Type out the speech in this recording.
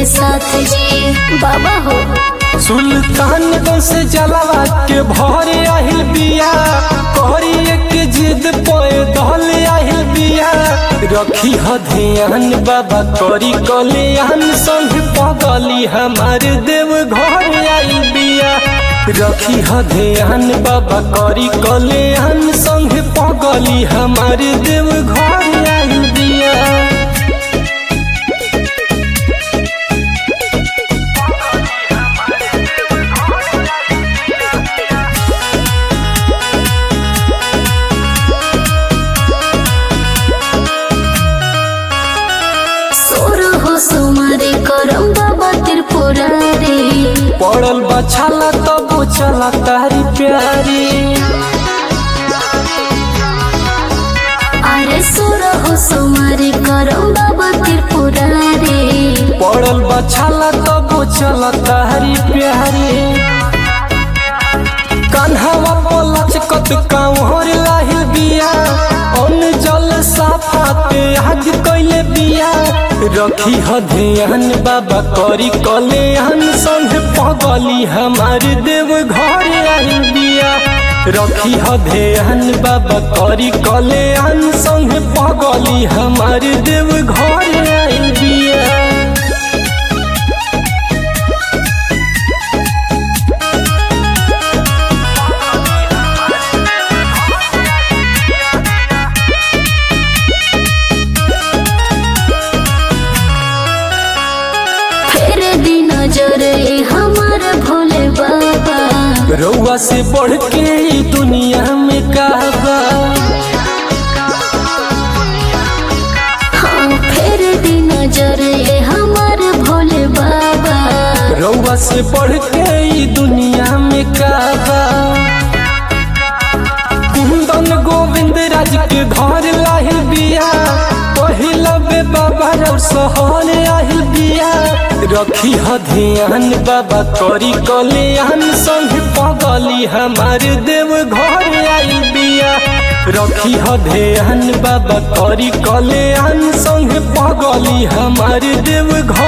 साथ जी बाबा हो सुल्तानगंज से जलावा के भरे आहिल बिया कहरी एक जिद पे दहल आहिल बिया रखी ह ध्यान बाबा करी कल्याण संग पगली हमार देव घर आइल बिया रखी ह ध्यान बाबा करी कल्याण संग पगली हमार देव घर आइल बिया सोर हो सुमारे करम बाबा त्रिपुरारी पड़ल बछाला तब चला तारी प्यारी अरे सोर हो सुमारे करम बाबा त्रिपुरारी पड़ल बछाला तब चला तारी प्यारी कान्हावा पलचकत कांवर लाहिल बिया अन जल साफाते आज कैले बिया रखी ह ध्यान बाबा करी कल्याण संग पगली हमार देव घर आइल बिया रखी ह ध्यान बाबा करी कल्याण संग पगली हमार देव घर आइल बिया फेर दिन जरे हमार भोले बाबा रउआ से बढ़ के ई दुनिया में कहबा हाँ फेर दिन जरे हमार भोले बाबा रउआ से बढ़ के ई दुनिया में कहबा कुंदन गोविंद राज के घर लाहिल बिया पहिला बे बाबा रउ सहल आहिल बिया रखी ह ध्यान बाबा करी कल्याण संग पगली हमार देव घर आइल बिया रखी ह ध्यान बाबा करी कल्याण संग पगली हमार देव घर